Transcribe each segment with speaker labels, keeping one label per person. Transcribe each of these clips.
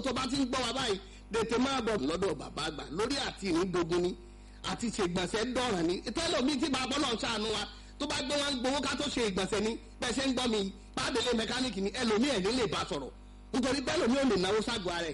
Speaker 1: tó bá ti ń gbọ́ wa báyìí tètè máa bọ̀ lọ́dọ̀ bàbá àgbà lórí àti ìrìndogun ni àti ṣègbọ̀nsẹ̀ dọ̀ràn ni tẹ́lọ̀mí tí bàbá náà ṣàánú wa tó bá gbé wọn gbowó ká tó ṣe ìgbọ̀nsẹ̀ ni bẹ́ẹ̀ ṣe ń gbọ́ mi pàdélé mẹkáníìkì ni ẹlòmíì ẹ̀ ní lè bá sọ̀rọ̀ nítorí bẹ́ẹ̀ lòmíì ò lè náwó ságọ́ ara ẹ̀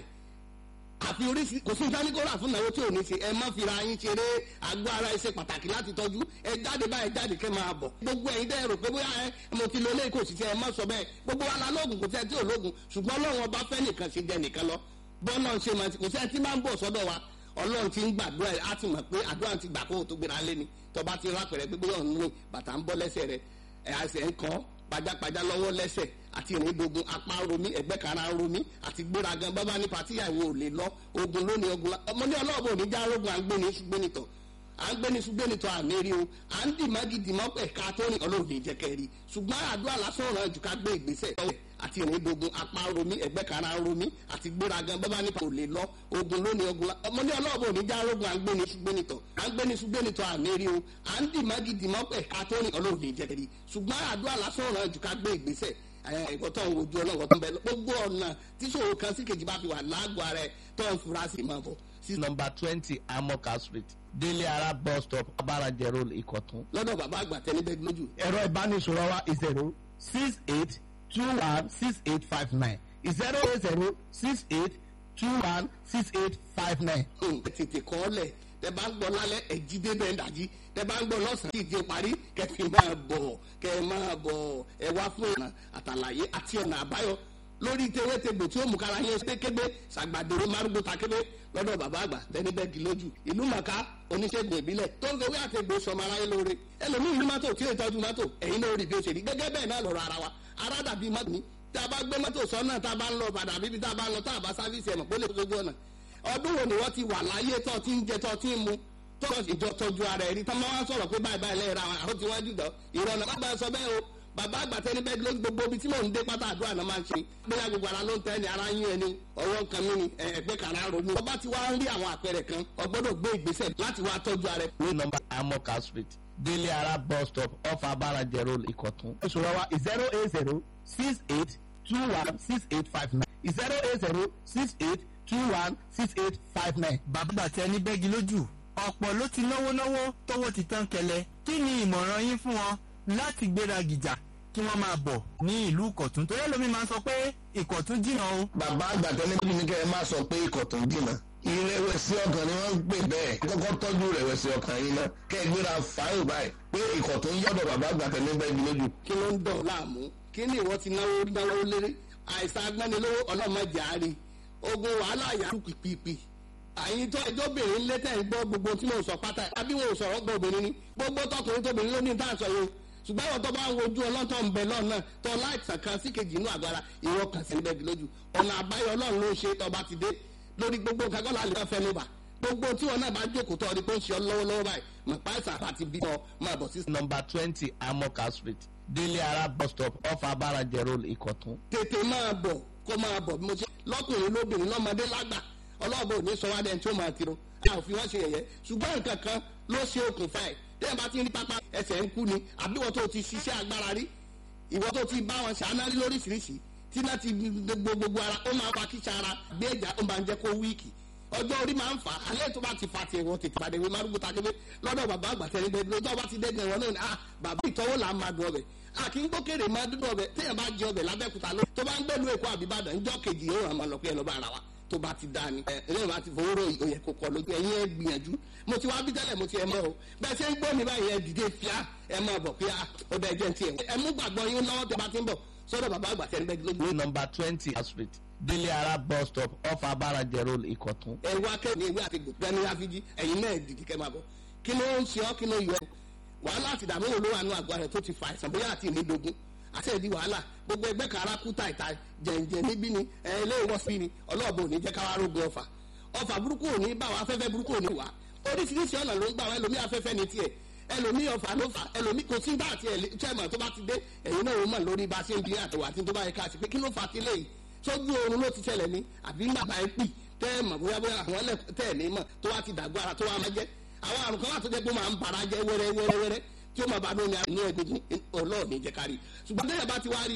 Speaker 1: àfi oríṣi kò sí ìdánikọ́ra fún ìnáwó tí ò ní ṣe ẹ má fira yín ṣeré àgọ́ ara ẹ ṣe pàtàkì láti tọ́jú ẹ jáde báyìí jáde kẹ́ máa bọ̀ gbogbo ẹ̀yin dẹ́ rò pé bóyá ẹ mo ti lo eléyìí kò sì ṣe ẹ má sọ bẹ́ẹ̀ gbogbo wa la lóògùn kò sí ẹ tí ò lóògùn ṣùgbọ́n ọlọ́run ọba fẹ́ nìkan ṣe jẹ nìkan lọ bọ́ọ̀lọ́ ṣe máa kò sí ẹ tí máa ń bọ̀ sọ́dọ̀ wa ọlọ́run ti ń gbàdúrà á ti mọ̀ pé àdúrà ti gbà kó o tó gbéra lé ni tọba ti rápẹ̀rẹ̀ pé bóyá òun rìn bàtà ń bọ́ lẹ́sẹ̀ rẹ̀ ẹ̀ àṣẹ ń kọ́ pajápajá lọ́wọ́ lẹ́sẹ̀ àti ìrìndogun apá romi ẹ̀gbẹ́ kara romi àti gbéragan bábá ní patíyàwó ò lè lọ ogun lónìí ogun ọmọdé ọlọ́ọ̀bù òní já rogun à ń gbé ní ṣùgbẹ́nitọ̀ à ń gbé ní ṣùgbẹ́nitọ̀ àmì rí o à ń dì mágídì mọ́ ẹ̀ka tó rìn ọlọ́ọ̀dẹ ìjẹ́kẹ́ rí ṣùgbọ́n àdúrà lásán ọ̀ràn jù ká gbé ìgbésẹ̀ àti ìrìndogun apá romi ẹ̀gbẹ́ kara romi àti gbéragan bábá ní ò lè lọ ogun lónìí ogun ọmọdé ọlọ́ọ̀bù òní já rogun à ń gbé ní ṣùgbẹ́nitọ̀ à ń gbé ní ṣùgbẹ́nitọ̀ àmì rí o à ń dì mágídì mọ́ ẹ̀ka tó rìn ọlọ́ọ̀dẹ ìjẹ́kẹ́ rí ṣùgbọ́n àdúrà lásán ọ̀ràn jù ká gbé ìgbésẹ̀ ẹ̀kọ́ tó ń wojú ọlọ́wọ́ tó ń bẹ gbogbo ọ̀nà tí ṣòro kan sí kejì bá fi wà lágọ̀ọ́ ara ẹ̀ tó ń fura sí máa bọ̀.
Speaker 2: sí nọmba twenty amoka street délé ara bus stop abaraje road ìkọ̀tún.
Speaker 1: lọ́dọ̀ bàbá àgbà tẹ́lẹ̀ bẹ́ẹ̀ lójú.
Speaker 3: ẹ̀rọ ìbánisọ̀rọ̀ wa zero six eight two one six eight five nine zero eight zero six eight two one six eight five nine.
Speaker 1: tètè kọ́ ọ lẹ̀ tẹ bá ń gbọ́ lálẹ́ ẹ̀jí débẹ̀ ń dàjí tẹ bá ń gbọ́ lọ́sàn-án kí ìjẹ parí kẹfì máa bọ̀ kẹ máa bọ̀ ẹ wá fún ọ̀nà àtàlàyé àti ọ̀nà àbáyọ lórí tewétegbò tí ó mú kára yẹn ṣe kébé ṣàgbàdèrè márùgbó ta kébé lọ́dọ̀ bàbá àgbà tẹni bẹ́ẹ̀ di lójú ìlú màkà oníṣègùn ìbílẹ̀ tó ń fewé àtẹ̀gbò sọmọ aráyé lóore ẹlòmíì ní mọ́tò tí ó tọ́jú mọ́tò ẹ̀yin náà rí bí ó ṣe rí gẹ́gẹ́ bẹ́ẹ̀ náà lọ́rọ̀ ara wa ara dàbí mọ́tò ní tá a bá gbé mọ́tò sọ́nà tá a bá ń lọ padà bíbi tá a bá ń lọ tá a bá sáfíìsì ẹ̀mọ̀ pólè sójú ọ̀nà ọdún wo ni wọ́n ti wà láyé tó ti ń jẹ tó ti ń mu tó ìjọ tọ́jú ara ẹ̀rí tán máa ń sọ̀rọ̀ pé báyìí báyìí lẹ́yìn ra àwọn tí wọ́n jùlọ ìrọ̀nà má bá sọ bẹ́ẹ̀ o bàbá àgbà tẹni bẹ́ẹ̀ ló gbogbo ibi tí mò ń dé pátá àdúrà náà máa ń ṣe bóyá gbogbo ara ló ń tẹ́ ni ara yín ẹni ọwọ́ kan mí ni ẹgbẹ́ kàrá ro ni. ọba ti wá ń rí àwọn àpẹẹrẹ kan ọgbọ́dọ̀ gbé ìgbésẹ̀ láti wá tọ́jú ara ẹ̀.
Speaker 2: ní nọmba amoka street délé ara bus stop off abaraje road ìkọ̀tún.
Speaker 3: ìṣòro wa zero eight zero six eight two one six eight five nine zero eight zero six eight two one six eight five nine.
Speaker 4: bàbá tẹ ní bẹ́gi lójú ọ̀pọ̀ ló ti náwó náwó tówó ti tán kẹlẹ̀ kí ni ìmọ̀ràn yín fún wọn láti gbéra gìjà kí wọ́n máa bọ̀ ní ìlú ìkọ̀tún torí ẹlòmíín máa ń sọ pé ìkọ̀tún jìnnà o.
Speaker 5: bàbá àgbà tẹ́lẹ̀ bí ní kẹ́ ẹ má sọ pé ìkọ̀tún jìnnà ìrẹ̀wẹ̀sì ọkàn ni wọ́n ń pè bẹ́ẹ̀ kọ́kọ́ tọ́jú ìrẹ̀wẹ̀sì ọkàn yín náà kẹ́ ẹ gbéra fáyọ̀ báyìí pé ìkọ̀tún yọ̀dọ̀ bàbá àgbà tẹ́lẹ̀ bẹ́ẹ̀ bí lójú.
Speaker 1: kí ló ń dọ̀ láàmú kí ni ìwọ ti náwó náwó léré àìsàn agbẹ́nilówó ọlọ́mọdé àárín ogun wàhálà yà kú pìpìpì àyìn tó ẹjọ́ obìnrin létẹ̀ ń gbọ́ gbogbo tí mo sọ pátá àbí wọn ò sọ̀rọ̀ gbọ́ obìnrin ni gbogbo tọkùnrin tóbìnrin ló ní tá à ń sọ yìí ṣùgbọ́n àwọn tó bá ń wojú ọlọ́tọ̀ ń bẹ lọ́nà tó láìsàn kan sí kejì inú àgbára ìwọ kàn sí bẹ́ẹ̀ lójú ọ̀nà àbáyọ ọlọ́run ló ń ṣe tọba ti dé lórí gbogbo kakọ́lá lè fẹ́ ló bà gbogbo tí wọn náà bá jókòó tó ọdí pé ó ń ṣe ọ lọ́wọ́lọ́wọ́ báyìí mọ̀ páìsà àti bí ọ máa bọ̀ sí.
Speaker 2: nọmba twenty amoka street délé ara bus stop off abaraje road ìkọ̀tún.
Speaker 1: tètè máa bọ̀ kó máa bọ̀ bí mo ṣe lọ́kùnrin lóbìnrin lọ́mọdé lágbà ọlọ́ọ̀bọ ò ní sọ wá dẹ́n tí ó máa tiro a ò fi wọ́n ṣe yẹ̀yẹ́ ṣùgbọ́n nǹkan kan ló ṣe okùnfà ẹ̀ tẹ́yìn bá ti ń rí pápá ẹsẹ̀ ń kú ni àbí wọ́n tó ti ṣiṣẹ́ agbára rí ìwọ́n tó ti bá wọn ṣàánú rí lóríṣiríṣi tí náà ti gbogbo gbogbo ara ó máa fa kíṣà ara gbé ẹ̀já ó máa ń jẹ́ kó wíìkì ọjọ́ orí máa ń fà á alẹ́ tó bá ti fa tiẹ̀ wọ́n tètè pàdé wí márùkù takébé lọ́dọ̀ bàbá àgbà tẹ̀lé bẹ́ẹ̀ lọ́jọ́ bá ti dẹ́gbẹ̀ wọn náà ni ah bàbá ìtọ́wò là ń máa dùn ọbẹ̀ a kì í gbókèrè máa dúdú ọbẹ̀ téèyàn bá jẹ ọbẹ̀ lábẹ́kúta ló tó bá ń gbẹ́lu èkó àbíbàdàn ńjọ́ kejì yóò ràn máa lọ pé ẹ lọ́ bá ara wa tó bá ti dá ni ẹ ẹ bá ti fowó ròyìn òye kò kọ lójú ẹ̀yin ẹ gbìyànjú mo ti wá bí tẹ́lẹ̀ mo ti ẹ mọ́ o bẹ́ẹ̀ ṣe ń gbọ́ mi báyìí ẹ dìde fíà ẹ máa bọ̀ pé ó bẹ́ẹ̀ jẹ́ ti ẹ̀ ẹ mú gbàgbọ́ yín lọ́wọ́ tó bá ti ń bọ̀ sọ́dọ̀ bàbá àgbà tẹ́lẹ̀ bẹ́ẹ̀ lójú.
Speaker 2: ní nọmba twenty street délé ara bus stop off abaraje road ìkọ̀tún.
Speaker 1: ẹ wá kẹ́ni ewé àti gbẹ̀ni àfijì ẹ̀yin náà dìde kẹ́ máa bọ̀ kí ló ń ṣe ọ́ kí ló yọ wàhálà àti ìdààmú wo ló wà nù àgọ́ rẹ̀ tó ti fa àìsàn bóyá àti ìnídogun àti ẹ̀dí wàhálà gbogbo ẹgbẹ́ kan ara kú tàìta jẹ̀ǹjẹ̀ níbí ni ẹ ilé ìwọ́sí ni ọlọ́ọ̀bù ò ní jẹ́ káwá rógun ọfà ọfà burúkú ò ní bá wa afẹ́fẹ́ burúkú ò ní wá oríṣiríṣi ọ̀nà ló ń gbà wá ẹlòmí afẹ́fẹ́ ní tiẹ̀ ẹlòmí ọfà ló fà ẹlòmí kò sí dáàtì ẹ̀ chairman tó bá ti dé ẹ̀yin náà ó mọ̀ lórí bá a ṣe ń bí àtọ̀wà àti tó bá yẹ ká sí pé kí ló fà á ti léyìí sójú oorun ló ti ṣẹlẹ̀ ní àbí bàbá ẹ pì tẹ́ ẹ mọ̀ bóyá bóyá àwọn ẹlẹ́ tẹ́ ẹ̀ ní mọ̀ tó wá ti dàgbọ́ ara tó wá máa jẹ́ àwọn àrùn kan wà tó jẹ́ pé ó máa ń bara jẹ́ wẹ́rẹ́ wẹ́rẹ́ wẹ́rẹ́ tí ó máa bá lómi inú egungun ọlọ́ọ̀ni jẹ́ kárí ṣùgbọ́n tẹ́yà bá ti wá rí